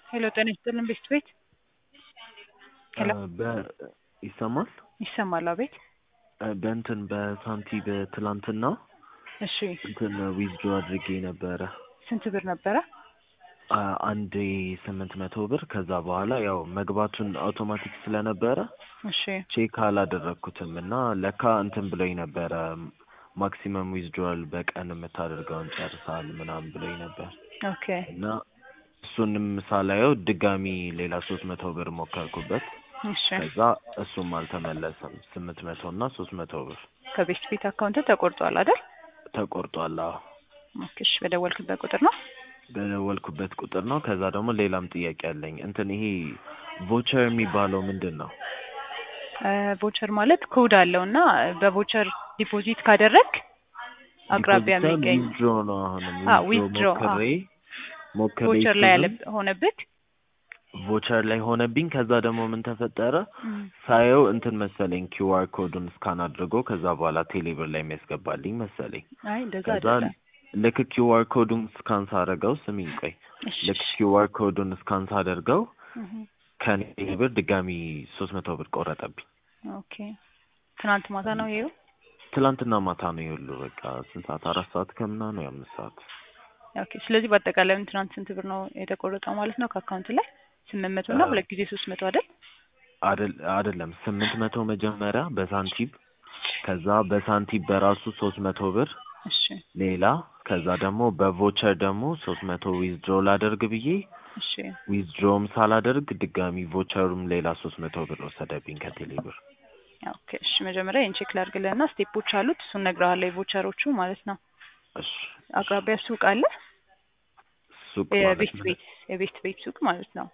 ሄሎ ጤና ይስጥልን ቤት ቤት ሄሎ በ- ይሰማል ይሰማል? አቤት። በእንትን በሳንቲ በትላንትና እሺ እንትን ዊዝድሮ አድርጌ ነበረ ስንት ብር ነበረ? አ- አንዴ ስምንት መቶ ብር ከዛ በኋላ ያው መግባቱን አውቶማቲክ ስለነበረ እሺ ቼክ አላደረግኩትም እና ለካ እንትን ብሎኝ ነበረ ማክሲመም ዊዝድሮል በቀን የምታደርገውን ጨርሳል ምናምን ብሎኝ ነበር ኦኬ እና እሱንም ሳላየው ድጋሚ ሌላ ሶስት መቶ ብር ሞከርኩበት እሺ ከዛ እሱም አልተመለሰም ስምንት መቶ እና ሶስት መቶ ብር ከቤት ቤት አካውንት ተቆርጧል አይደል? ተቆርጧል አዎ ኦኬ እሺ በደወልክበት ቁጥር ነው? በደወልኩበት ቁጥር ነው ከዛ ደግሞ ሌላም ጥያቄ አለኝ እንትን ይሄ ቮቸር የሚባለው ምንድን ነው ቮቸር ማለት ኮድ አለው እና በቮቸር ዲፖዚት ካደረግ አቅራቢያ ዲፖዚት የሚገኝ ዊዝድሮ ነው አሁንም አ ዊዝድሮ ዊዝድሮ ሞክሬ ሞክሬ ቮቸር ላይ ያለ እሱንም ሆነብክ ቮቸር ላይ ሆነብኝ ከዛ ደግሞ ምን ተፈጠረ ሳየው እንትን መሰለኝ ኪውአር ኮዱን ስካን አድርጎ ከዛ በኋላ ቴሌብር ላይ የሚያስገባልኝ መሰለኝ አይ እንደዛ ከዛ አይደለም። ልክ ኪውአር ኮዱን ስካን ሳደርገው ስሚኝ ቆይ እሺ ልክ ኪውአር ኮዱን ስካን ሳደርገው እህ፣ ከኔ ብር ድጋሚ ሶስት መቶ ብር ቆረጠብኝ ኦኬ ትናንት ማታ ነው ይሄው። ትላንትና ማታ ነው የሁሉ በቃ ስንት ሰዓት አራት ሰዓት ከምና ነው የአምስት ሰዓት ኦኬ ስለዚህ በአጠቃላይ ትናንት ስንት ብር ነው የተቆረጠው ማለት ነው ከአካውንት ላይ? ስምንት መቶ እና አ- ሁለት ጊዜ ሶስት መቶ አይደል? አደል- አይደለም ስምንት መቶ መጀመሪያ በሳንቲም ከዛ በሳንቲም በራሱ ሶስት መቶ ብር እሺ ሌላ ከዛ ደግሞ በቮቸር ደግሞ ሶስት መቶ ዊዝድሮ ላደርግ ብዬ እሺ ዊዝድሮም ሳላደርግ ድጋሚ ቮቸሩም ሌላ ሶስት መቶ ብር ወሰደብኝ ከቴሌ ብር ኦኬ እሺ መጀመሪያ ይህን ቼክ ላድርግልህና ስቴፖች አሉት እሱን እነግርሃለሁ የቮቸሮቹ ማለት ነው። እሺ አቅራቢያ ሱቅ አለ ሱቅ ማለት የቤት ምን ቤት የቤት ቤት ሱቅ ማለት ነው።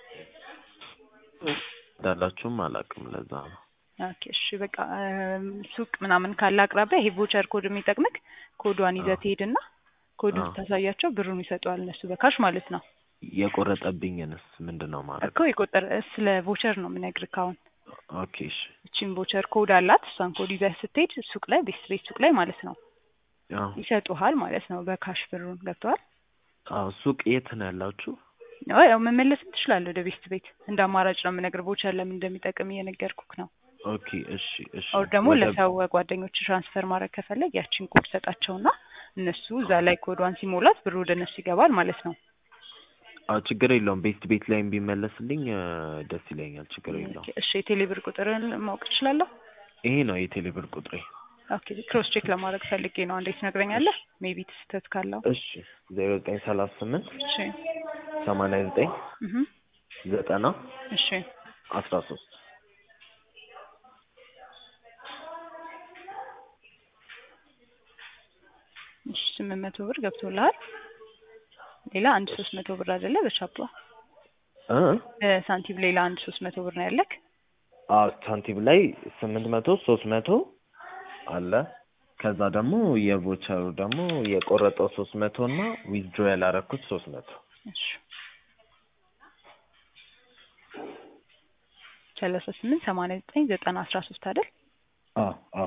እንዳላችሁም አላውቅም ለዛ ነው ኦኬ እሺ በቃ እም፣ ሱቅ ምናምን ካለ አቅራቢያ ይሄ ቮቸር ኮድ የሚጠቅምክ ኮዷን ይዘህ አዎ። ትሄድና ኮዱን አዎ። ስታሳያቸው ብሩን ይሰጠዋል እነሱ በካሽ ማለት ነው። የቆረጠብኝንስ ምንድን ነው ማድረግ እኮ የቆጠረ ስለ ቮቸር ነው የምነግርህ አሁን። ኦኬ እሺ እቺን ቮቸር ኮድ አላት እሷን ኮድ ይዘህ ስትሄድ ሱቅ ላይ ቤት ቤት ሱቅ ላይ ማለት ነው አዎ ይሰጡሃል ማለት ነው በካሽ ብሩን ገብተዋል። አዎ ሱቅ የት ነው ያላችሁ አዎ ያው መመለስም ትችላለህ ወደ ቤት ቤት እንደ አማራጭ ነው የምነግርህ ቮቸር ለምን እንደሚጠቅም እየነገርኩክ ነው። ኦኬ እሺ እሺ ኦር ደግሞ ወደ ለሰው ጓደኞች ትራንስፈር ማድረግ ከፈለግ ያችን ኮድ ሰጣቸውና እነሱ እዛ ላይ ኮዷን ሲሞላት ብሩ ወደ እነሱ ይገባል ማለት ነው። አዎ ችግር የለውም ቤት ቤት ላይም ቢመለስልኝ እ፣ ደስ ይለኛል ችግር የለውም ኦኬ፣ እሺ የቴሌ ብር ቁጥርን ማወቅ እችላለሁ? ይሄ ነው የቴሌ ብር ቁጥሬ ኦኬ ክሮስ ቼክ ለማድረግ ፈልጌ ነው። እንዴት ትነግረኛለህ? ሜቢ ስህተት ካለው። እሺ ዜሮ ዘጠኝ ሰላሳ ስምንት እሺ ሰማንያ ዘጠኝ እህ ዘጠና እሺ አስራ ሶስት እሺ ስምንት መቶ ብር ገብቶልሃል። ሌላ አንድ ሶስት መቶ ብር አይደለ በቻፓ እ ሳንቲም ሌላ አንድ ሶስት መቶ ብር ነው ያለክ። አዎ ሳንቲም ላይ ስምንት መቶ ሶስት መቶ አለ ከዛ ደግሞ የቮቸሩ ደግሞ የቆረጠው ሶስት መቶ እና ዊዝድሮ ያላረኩት ሶስት መቶ እሺ ሰላሳ ስምንት ሰማንያ ዘጠኝ ዘጠና አስራ ሶስት አይደል? አዎ አዎ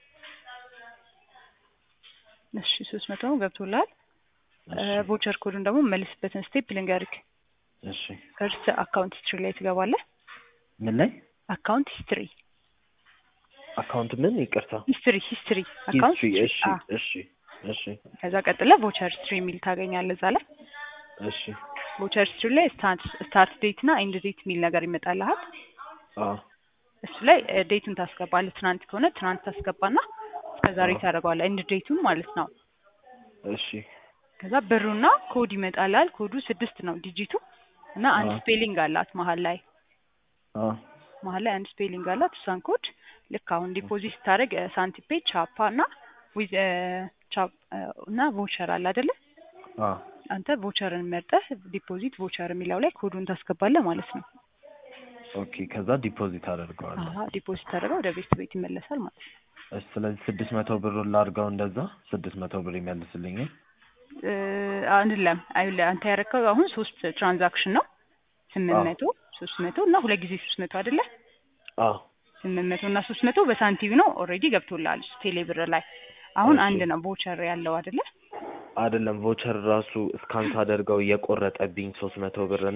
እሺ ሶስት መቶ ገብቶልሃል። እሺ ቮቸር ኮዱን ደግሞ መልስበትን ስቴፕ ልንገርክ። እሺ ፈርስት አካውንት ሂስትሪ ላይ ትገባለህ። ምን ላይ አካውንት ሂስትሪ አካውንት ምን ይቅርታ ሂስትሪ ሂስትሪ አካውንት ሂስትሪ ሂስትሪ እሺ አ እሺ እሺ ከዛ ቀጥለ ቮቸር ሂስትሪ የሚል ታገኛለህ እዛ ላይ። እሺ ቮቸር ሂስትሪ ላይ ስታርት ስታርት ዴት እና ኤንድ ዴት የሚል ነገር ይመጣልሃል። አዎ እሱ ላይ ዴቱን ታስገባለህ። ትናንት ከሆነ ትናንት ታስገባና እስከ ዛሬ አዎ። ታደርገዋለህ። ኤንድ ዴቱን ማለት ነው። እሺ ከዛ ብሩና ኮድ ይመጣልሃል። ኮዱ ስድስት ነው ዲጂቱ እና አንድ አዎ። ስፔሊንግ አላት መሀል ላይ አዎ መሀል ላይ አንድ ስፔሊንግ አላት። እሷን ኮድ ልክ አሁን ዲፖዚት ስታደርግ ሳንቲፔ ቻፓ እና ዊዝ ቻፕ እና ቮቸር አለ አይደለ? አዎ አንተ ቮቸርን መርጠህ ዲፖዚት ቮቸር የሚለው ላይ ኮዱን ታስገባለህ ማለት ነው። ኦኬ ከዛ ዲፖዚት አደርገዋለሁ አሀ ዲፖዚት አድርገው ወደ ቤት ቤት ይመለሳል ማለት ነው። እሺ ስለዚህ ስድስት መቶ ብሩን ላድርገው እንደዛ ስድስት መቶ ብር ይመልስልኛል እ፣ አይደለም አይደለም አንተ ያረከው አሁን ሶስት ትራንዛክሽን ነው ስምንት አዎ መቶ ሶስት መቶ እና ሁለት ጊዜ ሶስት መቶ አይደለ? አዎ ስምንት መቶ እና ሶስት መቶ በሳንቲም ነው ኦልሬዲ ገብቶልሃል ቴሌ ብር ላይ። አሁን እሺ አንድ ነው ቮቸር ያለው አይደለ? አይደለም ቮቸር ራሱ እስካን ሳደርገው የቆረጠብኝ ሶስት መቶ ብር እና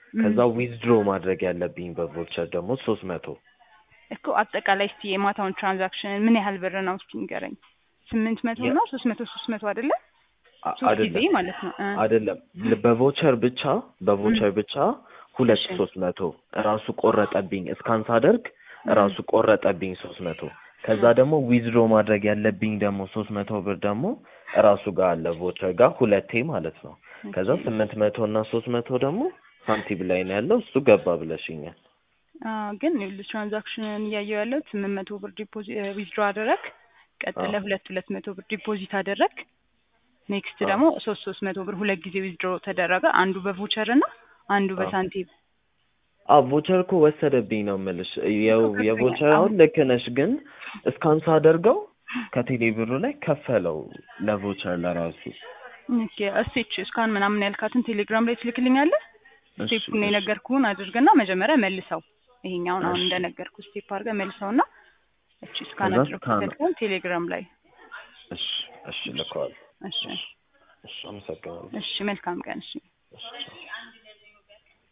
ከዛ ዊዝድሮ ማድረግ ያለብኝ በቮቸር ደግሞ ሶስት መቶ እኮ አጠቃላይ እስቲ የማታውን ትራንዛክሽን ምን ያህል ብር ነው እስቲ ንገረኝ። ስምንት መቶ የ- ነው ሶስት መቶ ሶስት መቶ አይደለ? አ- ሶስት ጊዜ አይደለም ማለት ነው። እ አይደለም ል- በቮቸር ብቻ በቮቸር ብቻ ሁለት እሺ። ሶስት መቶ እራሱ ቆረጠብኝ እስካን ሳደርግ እራሱ ቆረጠብኝ ሶስት መቶ ከዛ ደግሞ ዊዝድሮ ማድረግ ያለብኝ ደግሞ ሶስት መቶ ብር ደግሞ እራሱ ጋር አለ ቮቸር ጋር ሁለቴ ማለት ነው ከዛ ኦኬ። ስምንት መቶ እና ሶስት መቶ ደግሞ ሳንቲም ላይ ነው ያለው እሱ ገባ ብለሽኛል አዎ ግን ይኸውልህ ትራንዛክሽንን እያየሁ ያለው ስምንት መቶ ብር ዲፖዚት ዊዝድሮ አደረግ፣ ቀጥለ አዎ። ሁለት ሁለት መቶ ብር ዲፖዚት አደረግ፣ ኔክስት አዎ። ደግሞ ሶስት ሶስት መቶ ብር ሁለት ጊዜ ዊዝድሮ ተደረገ። አንዱ በቮቸር እና አንዱ አዎ። በሳንቲም አዎ ቮቸር እኮ ወሰደብኝ ነው የምልሽ የው እኮ ገብቶኛል። የቮቸር አሁን አሁን ልክ ነሽ ግን እስካን ሳደርገው ከቴሌ ብሩ ላይ ከፈለው ለቮቸር ለራሱ ኦኬ እስቲ እስካን ምናምን ያልካትን ቴሌግራም ላይ ትልክልኛለህ? እሺ ስቴፑን እሺ የነገርኩህን አድርግና መጀመሪያ መልሰው። ይሄኛውን አሁን እሺ እንደነገርኩ ስቴፕ አድርገህ መልሰውና እቺ እስካን ከዛ አድርገው ስካን ያልከውን ቴሌግራም ላይ እሺ እሺ ልከዋል እሺ እሺ እሺ አመሰግናለሁ እሺ መልካም ቀን እሺ እሺ ቻው